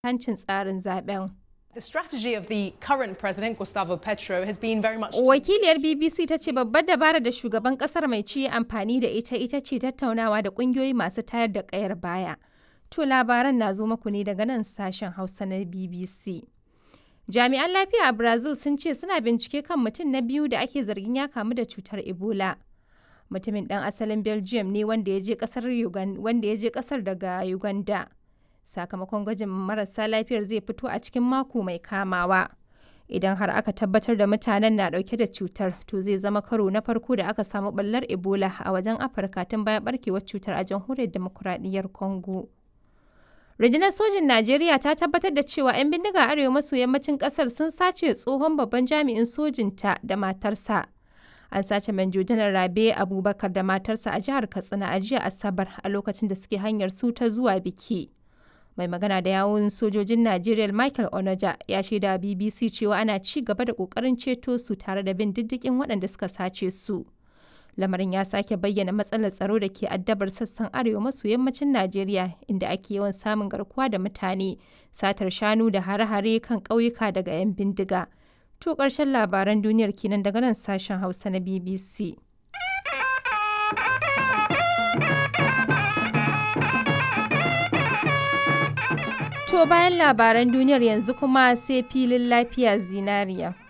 hancin tsarin zaben. The strategy of the current president, Gustavo Petro, has been very much. Wakiliyar BBC ta ce babbar dabara da shugaban kasar mai ci amfani da ita ita ce tattaunawa da kungiyoyi masu tayar da kayar baya. To labaran na zo muku ne daga nan sashen Hausa na BBC. Jami'an lafiya a Brazil sun ce suna bincike kan mutum na biyu da ake zargin ya kamu da cutar Ebola. Mutumin ɗan asalin Belgium ne wanda ya je ƙasar daga Uganda. Sakamakon gwajin marasa lafiyar zai fito a cikin mako mai kamawa. Idan har aka tabbatar da mutanen na ɗauke da cutar, to zai zama karo na farko da aka samu ɓallar Ebola a wajen Afirka tun bayan ɓarkewar cutar a jamhuriyar demokuraɗiyyar Congo. Rundunar sojin Najeriya ta tabbatar da cewa 'yan bindiga arewa maso yammacin kasar sun sace tsohon babban jami'in sojinta da matarsa. An sace Manjo Janar Rabe Abubakar da matarsa a jihar Katsina a jiya Asabar a lokacin da suke hanyar su ta zuwa biki. Mai magana da yawun sojojin Najeriya Michael Onoja ya shaida BBC cewa ana ci gaba da kokarin ceto su tare da bin diddigin waɗanda suka sace su. lamarin ya sake bayyana matsalar tsaro da ke addabar sassan arewa maso yammacin najeriya inda ake yawan samun garkuwa da mutane satar shanu da hare-hare kan ƙauyuka daga 'yan bindiga to ƙarshen labaran duniyar kenan daga nan sashen hausa na bbc to bayan labaran duniyar yanzu kuma sai filin lafiya zinariya